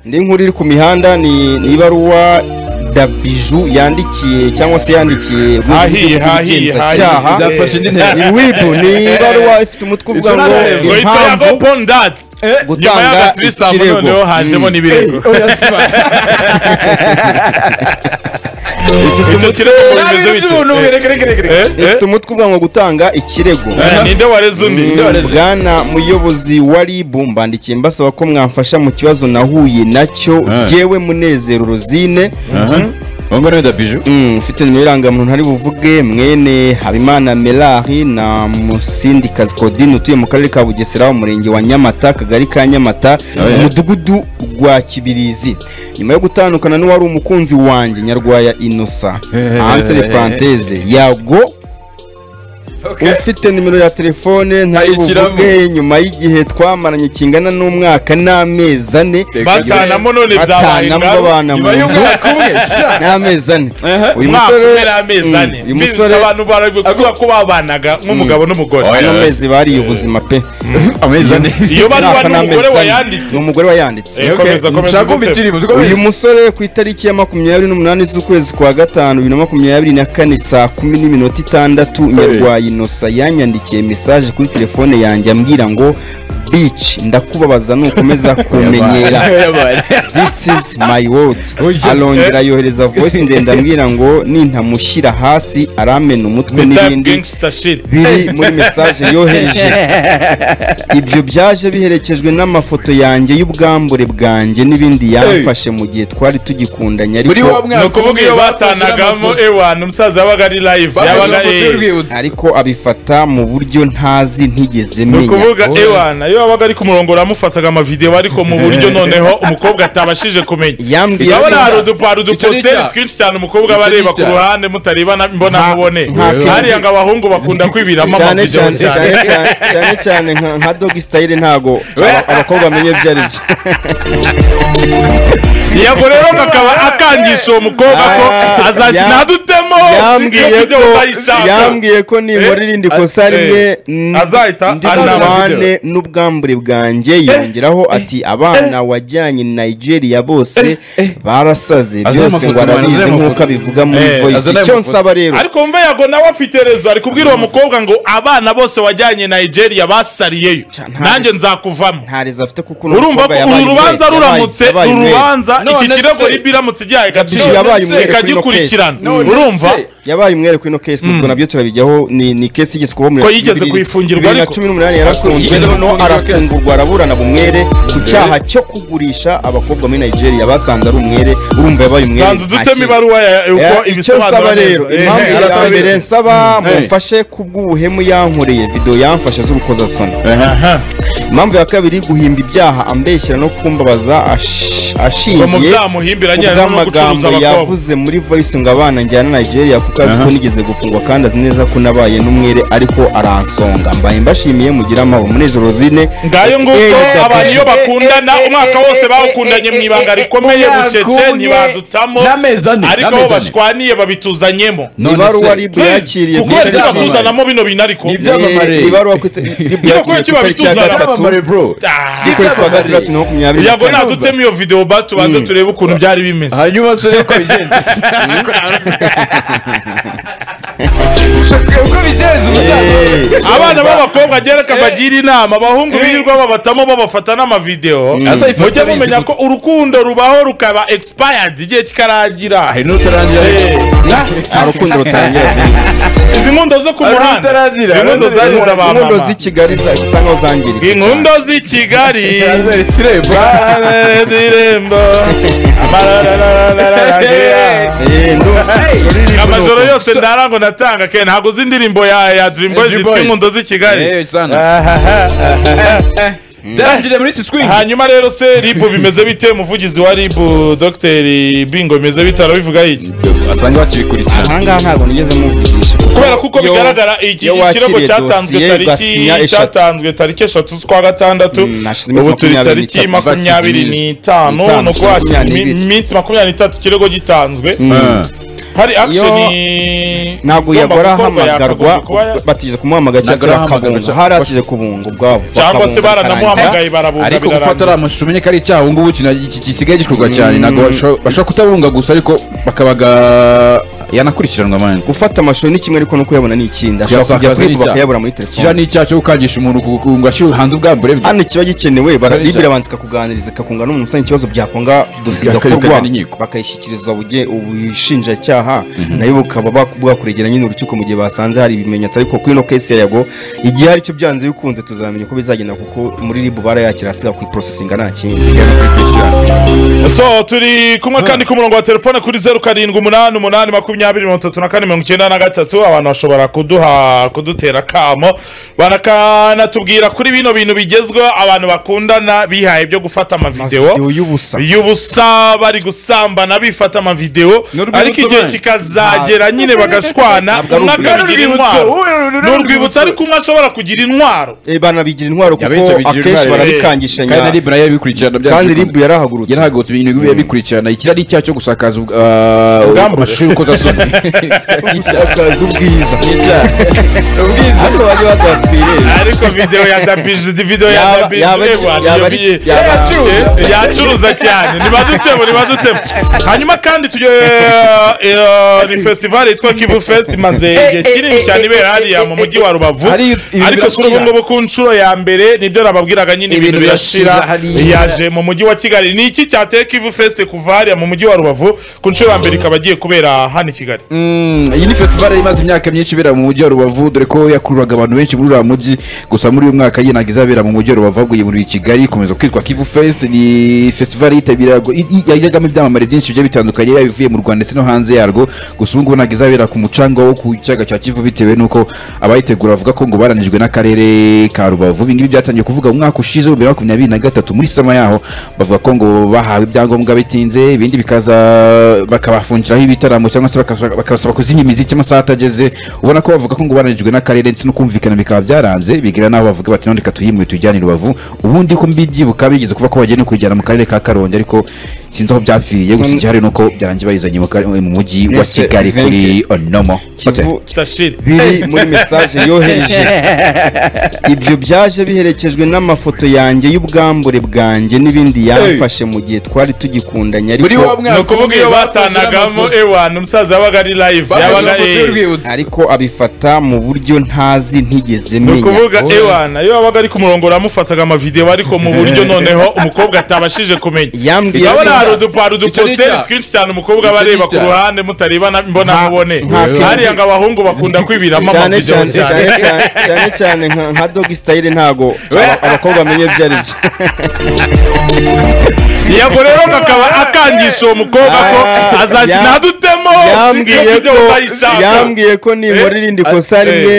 indi nkuru iri ku mihanda ni ni ibaruwa dabiju yandikiye cyangwa se yandikiye Hahiye, hahiye, cyaha hahiye. Byafashe indi ntera. wibu ni ibaruwa ifite umutwe uvuga It's not ngo a- ngo ito ya impamvu upon that nyuma gutanga y'agatrice aho ikirego. noneho hajemo n'ibirego icyo kirego ngo bimeze bite Eh, eh? ifite umutwe uvuga ngo gutanga ikirego Eh, ninde wareze undi bwana muyobozi wa rib mbandikiye mbasaba ko mwamfasha mu kibazo nahuye nacyo Ah. jyewe munezero rozine ngo niwe dabiju Mm, ufite nimero irangamuntu ntari buvuge mwene habimana melari na musindikazi kodine utuye mu karere ka bugesera umurenge wa nyamata akagari ka nyamata yeah. umudugudu wa kibirizi nyuma yo gutandukana n'uwari umukunzi wanjye nyarwaya inosa entre parenthese yago ufite nimero ya telefone ntari Ayishyiramo. buvuge nyuma y'igihe twamaranye kingana n'umwaka n'amezi ane batanamo none byabaye batanamo ingaruka. abana mu nyuma nzu y'umwaka umwe sha n'amezi ane uyu umwaka musore umwe n'amezi ane Mm, uyu Bizi- musore abantu baravuga kubera ko babanaga nk'umugabo n'umugore Oya. ano mezi bariye ubuzima pe amezi ane iyo baruwa Umwaka n'amezi n'umugore ane. wayanditse ni umugore wayanditse Eh, komeza, komeza, nshaka kumva gutema. ikirimbo tugomba uyu musore ku itariki ya makumyabiri n'umunani z'ukwezi kwa gatanu bibiri na makumyabiri na kane saa kumi n'iminota itandatu nyarwayi inosa yanyandikiye mesaje kuri telefone yanjye ambwira ngo bici ndakubabaza nukomeza kumenyera this is my word Oya, arongera yohereza voice ndende ambwira ngo nintamushyira hasi aramena umutwe Ni type n'ibindi gangster shit. biri muri mesaje yohereje ibyo byaje biherekejwe n'amafoto yanjye y'ubwambure bwanjye n'ibindi yamfashe mu gihe twari tugikundanye Muri ariko wa mwaka ni ukuvuga iyo bafashe batanagamo n'amafoto. ewana umusaza yabaga ari live Bafashe yabaga amafoto eh, y'urwibutso ariko abifata mu buryo ntazi ntigeze ni menya ukuvuga ewana iyo wabaga ari ku murongo uramufataga amavidewo ariko mu buryo noneho umukobwa atabashije kumenya yambwiye urabona hari ko udupa- hari uduposteri icyaha. twinshi cyane umukobwa aba Icyo ni areba ku icyaha. ruhande mutarebana imbonankubone Nta- nta- hariya ngo abahungu bakunda kwibiramo cyane amavidewo cyane cyane cyane cyane cyane cyane nka- nka dogi style ntago aba- abakobwa bamenye ibyo ari byo yego rero kakaba akangisha uwo mukobwa ko Ah, azajya ya- nadutemo yambwiye ko yambwiye ko ninkora Eh, irindi kosa eh, rimwe mm, azahita ndi anaba babane n'ubwambure bwanjye yongeraho ati abana wajyanye nigeria bose barasaze Azane byose amafoto, ngo arabizi azane nk'uko amafoto. abivuga muri Eh, voice azane icyo amafoto. nsaba rero ariko wumva yago nawe afite rezo ari kubwira uwo mukobwa ngo abana bose wajyanye nigeria basariyeyo Ca- nta- nanjye nzakuvamo ntarizo afite kuko uno urumva mukobwa ko yabaye uru rubanza umwere, ruramutse yabaye- yabaye uru umwere. rubanza iki None kirego se- ribi iramutse igihaye agaciro Yabaye ndetse umwere kuri ino ikagikurikirana None urumva se- yabaye umwere kuri ino case nubwo nabyo turabijyaho ni ni case igeze kuba muri Ko yigeze kuyifungirwa bibiri na ariko. cumi n'umunani yarafunzwe Yigeze noneho gufungirwa case. arafungurwa araburana bumwere ku cyaha cyo kugurisha abakobwa muri Nigeria basanze ari umwere urumva yabaye umwere banza udutemo ntakiri. ibaruwa ya- Eh, uko icyo nsaba ibisobanura rero neza. Eh, impamvu eh, ya arasabira. mbere nsaba Eh. mumfashe kubw'ubuhemu yankoreye video yamfashe z'urukozasoni Aha. impamvu ya kabiri guhimba ibyaha ambeshyera no kumbabaza ash- ashingiye Ngo mubyamuhimbira nyine harimo no gucuruza ubw'amagambo abakobwa yavuze muri voice ngo abana njyana na nigeria kuko azi ko nigeze gufungwa kandi azi neza ko nabaye n'umwere ariko aransonga mbaye mbashimiye mugire amahoro munezero zine ngayo nguko abantu iyo bakundana umwaka wose bawukundanye mu ibanga rikomeye umwaka bucece umwe ntibadutamo n'amezi ane, ariko n'amezi aho ane. bashwaniye babituzanyemo None se- ibaruwa ribu yakiriye kuko kuri nibyo tariki- batuzana batuzanamo bino binariko Nibyo- byamamare. Eh, ibaruwa kuri tar- ribu Iyo yakiriye kuki ku tariki ya babituzana? gatatu Byamamare, bro ukwezi kwa Byamamare. gatandatu na makumyabiri na yago kane. nadutema iyo video ba tubanze turebe ukuntu byari bimeze hanyuma usure uko bigenze uko bigenze umusaza Eh, abana b'abakobwa gereka bagira inama abahungu birirwa babatamo babafata n'amavideo Azayifata mujye abizi mumenya gute. ko urukundo rubaho rukaba expired igihe kikarangira hari n'utarangira Eh, nta rukundo rutangira zine izi nkundo zo ku Hari muhanda n'utaragira, hari inkundo n'utaragira. zagize inkondo abamama z'i kigali za- zisa nkaho zangiritse inkundo z'i kigali azari ikirembo zirembo Eh, ndumva- ururirimbo amajoro ni uko. yose ndara ngo natanga ke ntabwo uzi indirimbo ya ya dream boys Dream zitwa Boys. inkundo z'i kigali Eh, sana. Tarangire muri iki swing hanyuma rero se ribu bimeze bite umuvugizi wa ribu dogiteri bingo bimeze bite arabivugaho iki asange bakibikurikirana ahangaha ntabwo nigeze muvugisha kubera kuko Yo- bigaragara iki iyo wakiriye kirego cyatanzwe dosiye, tariki ugasinya eshatu. cyatanzwe tariki eshatu z'ukwa gatandatu Mm, hashize iminsi ubu turi makumyabiri tariki n'itatu, makumyabiri basize n'itanu n'itanu, nuko hashize makumyabiri imi- n'ibiri. iminsi makumyabiri n'itatu ikirego gitanzwe Ah. hari action ntabwo igomba yagora gukorwa, hamagarwa yakagombye kuba ya- batize kumuhamagara cyangwa se Nagara hamagara bakabunga cyangwa- hari atize kubunga ubwabo cyangwa bakabunga se bakarangira. baranamuhamagaye barabunga ariko gufata birarangira. ari amashusho umenye ko ari icyaha ubu ngubu iki iki- gisigaye gikorwa cyane ntabwo basho- bashobora kutabunga gusa ariko bakabaga yanakurikiranwa mani gufata amashusho ni kimwe ariko no kuyabona ni ikindi ashobora kujya Kuyasakaza ni kwiba icyaha. bakayabura muri kiriya telefone ni icyaha cyo gukangisha umuntu ku- ku- ngo ashyire hanze ubwambure bwe hano ikiba gikenewe Kiriya ni barabibira icyaha. abanza ikakuganiriza ikakunga n'umuntu ufitanye ikibazo byakonga dosiye Bikakwereka igakorwa n'inkiko. bakayishyikirizwa buge- ubushinjacyaha nayo bukaba bak- bwakuregera nyine urukiko mu gihe basanze hari ibimenyetso ariko kuri ino kesi ya yago igihe aricyo byanze bikunze tuzamenya uko bizagenda kuko muri ribu barayakira asiga ku iprosesinga nta kindi so turi kumwe kandi ku murongo wa telefone kuri zeru karindwi umunani umunani makumyabiri mirongo itatu na kane mirongo icyenda na gatatu abantu bashobora kuduha kudutera akamo banakanatubwira kuri bino bintu bigezweho abantu bakundana bihaye byo gufata amavidewo y'ubusa y'ubusa bari gusambana bifata amavidewo Ni urwibutso ariko igihe mwe? kikazagera nyine bagashwana Ntabwo ari umwe urwibutso. akagira intwaro ni urwibutso ariko umwe ashobora kugira intwaro Eh, banabigira intwaro kuko Yabenshi abigira akenshi intwaro, barabikangishanya kandi na rib nayo yabikurikirana byanze kandi bikunze. ribu yarahagurutse yarahagurutse ibintu bibi yabikurikirana ikiriya ni icyaha cyo gusakaza ubw- ah, Ubwambure. amashusho y'urukozasoni Ni icyaha. akazi ubwiza Ni icyaha. Ni ubwiza ariko bajya bazatwireba ariko video ya dabije video ya Yaba- dabije yaba- ureba, yaba- niyo biye- yaba- Eh, yacuruza cyane nibadutemo nibadutemo hanyuma kandi tujye eh, eh, ni festival yitwa kivu fest imaze igihe kinini cyane ibera hariya mu mujyi wa rubavu Hari ibintu ariko kuri ubu birashira. ngubu ku nshuro ya mbere nibyo nababwiraga nyine ibintu Ibintu birashira birashira hariya. yaje mu mujyi wa kigali ni iki cyateye kivu fest kuva hariya mu mujyi wa rubavu ku nshuro ya mbere ikaba igiye kubera hano i kigali Mm, iyi ni festival yari imaze imyaka myinshi ibera mu mujyi wa rubavu dore ko yakururaga abantu benshi muri uriya mujyi gusa muri uyu mwaka yinaga izabera mu mujyi wa rubavu ahubwo yimuriwe i kigali ikomeza kwitwa kivu fest ni festival yitabiraga yagiragamo ibyamamare byinshi bigiye bitandukanye yaba ibivuye mu rwanda ndetse no hanze yarwo gusa ubu ngubu ntabwo izabera ku mucanga wo ku cyaga cya kivu bitewe n'uko abayitegura bavuga ko ngo baranijwe n'akarere ka rubavu ibi ngibi byatangiye kuvuga mu mwaka ushize wa bibiri na makumyabiri na gatatu muri sama yaho bavuga ko ngo bahawe ibyangombwa bitinze ibindi bikaza bakabafungiraho ibitaramo cyangwa se bakasaba- bakabasaba kuzimya imiziki amasaha atageze ubona ko bavuga ko ngo baranijwe n'akarere ndetse no kumvikana bikaba byaranze bigera n'aho bavuga bati none reka tuyimure tujyane i rubavu ubundi ko mbibyibuka bigeze kuva ko bagiye no kuyijyana mu karere ka karongi ariko sinzi aho byapfiriye gusa igihari ni uko byarangiye bayizanye mu kare- mu mujyi wa Mbese kigali kuri Venke. onomo Hotel. kivu kitashira biri muri mesaje yohereje ibyo byaje biherekejwe n'amafoto yanjye y'ubwambure bwanjye n'ibindi yamfashe mu gihe twari tugikundanye Muri wa ariko mwaka ni ukuvuga iyo batanagamo ewana umusaza yabaga ari live Bafashe yabaga amafoto eh, y'urwibutso. ariko abifata mu buryo ntazi ntigeze ni menya ukuvuga ewana iyo wabaga ari ku murongo uramufataga amavidewo ariko mu buryo noneho umukobwa atabashije kumenya yambwiye urabona hari ko udu- hari uduposteri twinshi cyane umukobwa aba Icyo ni areba ku icyaha. ruhande mutarebana mbona Nta- mubone nta kintu- hariya ngo abahungu bakunda kwibiramo cyane cyane amavidewo cyane cyane cyane- cyane cyane nka- nka dogi style ntago aba- abakobwa bamenye ibyo ari byo yego rero kakaba akangisha uwo mukobwa ko Ah, azakina ya- adutemo yambwiye ko video utayishaka yambwiye ko ninkora irindi kosa eh, rimwe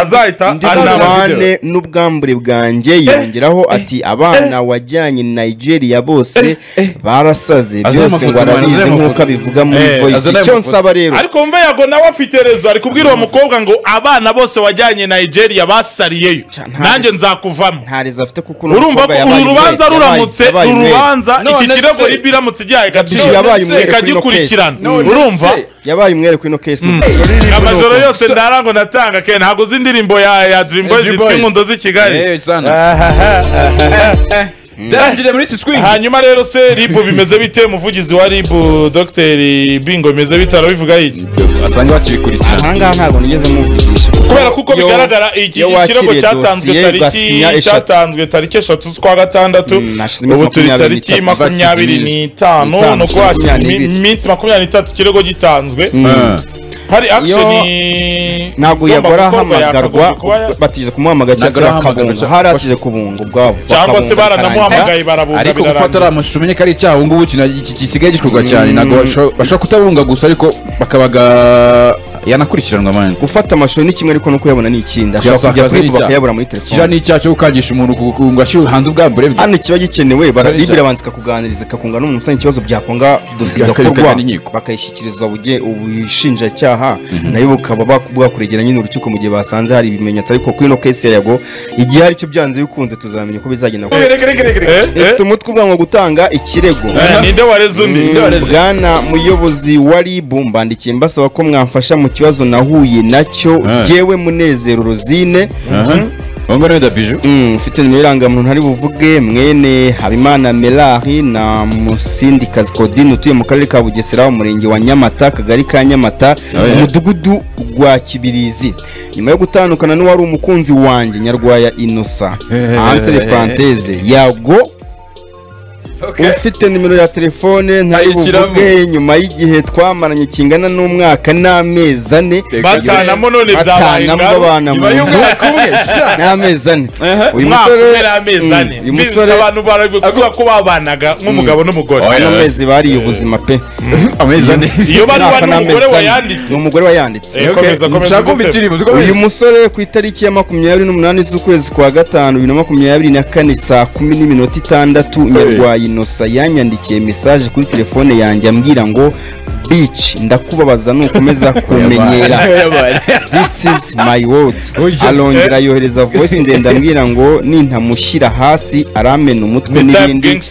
azahita anaba anabane n'ubwambure bwanjye yongeraho ati abana wajyanye nigeria bose barasaze Azana byose amafoto, ngo man, arabizi azana nk'uko amafoto. abivuga muri Eh, voice azana icyo amafoto. nsaba rero ariko mve yago nawe afite rezo ari kubwira uwo mukobwa ngo abana bose wajyanye nigeria basariyeyo ntabwo- nanjye nzakuvamo ntarezo afite kuko uno urumva mukobwa ko yabaye uru rubanza umwere, ruramutse yabaye- yabaye uru umwere. rubanza iki None kirego se- ribiramutse igihaye agaciro Bishi yabaye umwere kuri ino rikagikurikirana case. Mm. urumva yabaye umwere kuri ino case amajoro yose ndarango natanga ke ntabwo uzi indirimbo ya ya dream boys Dream zitwa Boys. inkundo z'i kigali Eh, sana. Darangire muri Sisqueen. hanyuma rero se ribu bimeze bite umuvugizi wa ribu dogiteri bingo bimeze bite arabivuga iki basange bakibikurikirana ahangaha ntabwo nigeze muvugisha kubera kuko Yo- bigaragara iki iyo kirego wakiriye cyatanzwe dosiye, ugasinya tariki eshatu. cyatanzwe tariki eshatu z'ukwa gatandatu Mm, hashize iminsi ubu turi makumyabiri tariki n'itatu. makumyabiri n'itanu Itanu, ni uko hashize makumyabiri imi- n'ibiri. iminsi makumyabiri n'itatu ikirego gitanzwe hari action ntabwo igomba yagora gukorwa, hahamagarwa yakagombye kuba ya- batize kumuhamagara cyangwa se Nagora ahamagara bakabunga cyangwa- hari atize kubunga ubwabo cyangwa bakabunga se bakarangira. baranamuhamagaye barabunga ariko gufata birarangira. ari amashusho umenye ko ari icyaha ubu ngubu iki- iki gisigaye gikorwa cyane ntabwo basho- bashobora kutabunga gusa ariko bakabaga yanakurikiranwa mani gufata amashusho ni kimwe ariko no kuyabona ni ikindi ashobora kujya Kuyasakaza ni kwiba icyaha. bakayabura muri kiriya telefone ni icyaha cyo gukangisha umuntu ku- ku- ngo ashyire hanze ubwambure bwe hano kiba gikenewe bara- Kiriya ni bibiri abanza ikakuganiriza ikakunga n'umuntu ufite ikibazo byakonga dosiye Bikakajya igakorwa n'inkiko. bakayishyikirizwa buge- ubushinjacyaha nayo bukaba bak- bwakuregera nyine urukiko mu gihe basanze hari ibimenyetso ariko kuri ino kesi ya yago igihe aricyo byanze bikunze tuzamenya uko bizagenda Eh, eh, ifite umutwe uvuga ngo gutanga ikirego eh, ninde wareze undi wareze? bwana muyobozi wa rib mbandikiye mbasaba ko mwamfasha mu kibazo nahuye nacyo Eh. jyewe munezero rozine ubu ngubu ni biju Mm, mfite nimero irangamuntu ntari buvuge mwene habimana melari na musindikazi kodine utuye mu karere ka bugesera umurenge wa nyamata akagari ka nyamata Oh, yeah. umudugudu wa kibirizi nyuma yo gutandukana n'uwari umukunzi wanjye nyarwaya inosa entre parenthese yago ufite nimero ya telefone ntari Ayishyiramo. buvuge nyuma y'igihe twamaranye kingana n'umwaka n'amezi ane batanamo none byabaye batanamo ngaruka abana mu nyuma nzu y'umwaka umwe sha n'amezi ane uyu umwaka musore umwe n'amezi Mm, ane uyu Bizi musore abantu baravuga ko babanaga nk'umugabo n'umugore Oya. ano mezi bariye ubuzima pe amezi ane iyo baruwa Umwaka ni n'amezi umugore ane. wayanditse Ni umugore wayanditse Eh, komeza, komeza, nshaka kumva gute? ikirimo uyu musore ku itariki ya makumyabiri n'umunani z'ukwezi kwa gatanu bibiri na makumyabiri na kane saa kumi n'iminota itandatu nyarwayi inosa yanyandikiye mesaje kuri telefone yanjye ambwira ngo bici ndakubabaza nukomeza kumenyera this is my word Oya, arongera yohereza voice ndende ambwira ngo nintamushyira hasi aramena umutwe The type n'ibindi gangster.